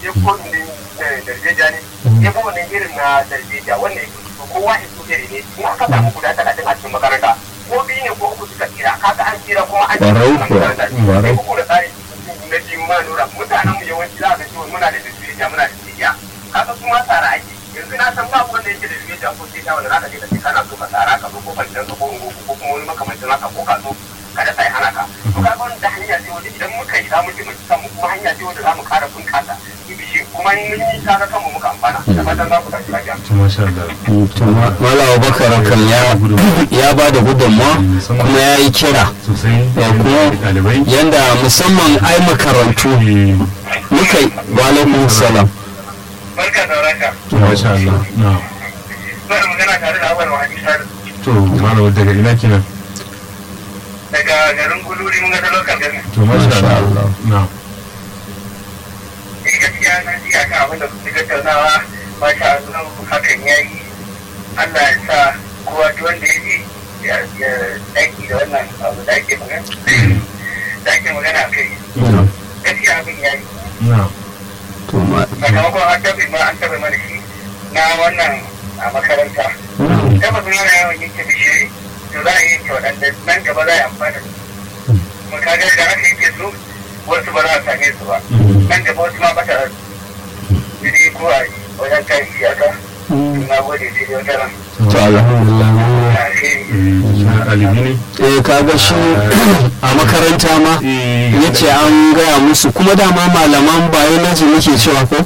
je kodin din darbeja ne ya fi wannan irin na darbeja wannan ya fito kowa ya fito iri ne in aka samu guda talatin a cikin makaranta ko biyu ne ko uku suka tsira kaga an tsira kuma an tsira Barau wannan kuwa, makaranta barau. sai uku da tsari na jin ma nura mutanen mu yawanci za ka ce muna da darbeja muna da tsiya kaga su ma tsara ake yanzu na san babu wanda yake da darbeja ko tsiya wanda za ka je ka ce kana so ka tsara ka zo ko kwanciyar ka ko ungo ko kuma wani makamancin haka ko ka zo kada sai hana ka to kaga wannan da hanya ce wanda idan muka yi za mu taimaki kanmu kuma hanya ce wanda za mu kara bunkasa ibishi kuma in mun yi kaga kanmu muka amfana da fatan za ku tashi lafiya to masha Allah to ma- Malam Abubakar kan ya ya ba da gudunmawa kuma ya yi kira sosai Ya kuma- ɗalibai yanda musamman ai makarantu Eh, muka yi wa alaikum salam barka da raka to masha Allah na zan magana tare da awal wahadi sadu to malam daga ina kenan daga garin guluri mun ga ta lokal gari to masha Masha Allah Allah. na eh gaskiya na ji akan abin da kuke tattaunawa masha Allah hakan yayi Allah ya sa kowa duk wanda ya ji ya ya daki da wannan abu da ake magana da ake magana a kai na gaskiya abin yayi na to ma sakamakon an taɓa ma an taɓa mana shi na wannan a makaranta tabbas yana yawan yanke bishiri to za a yi yanke waɗanda nan gaba za a yi amfani da su kuma kaga da aka yanke su wasu ba za a same su ba nan gaba wasu ma bata jiri ko a wajen kan iyaka na gode sai dai wata ran to alhamdulillah a shi eh ɗalibi ne eh kaga shi a makaranta ma eh ya ce an gaya musu kuma dama malaman biology muke cewa ko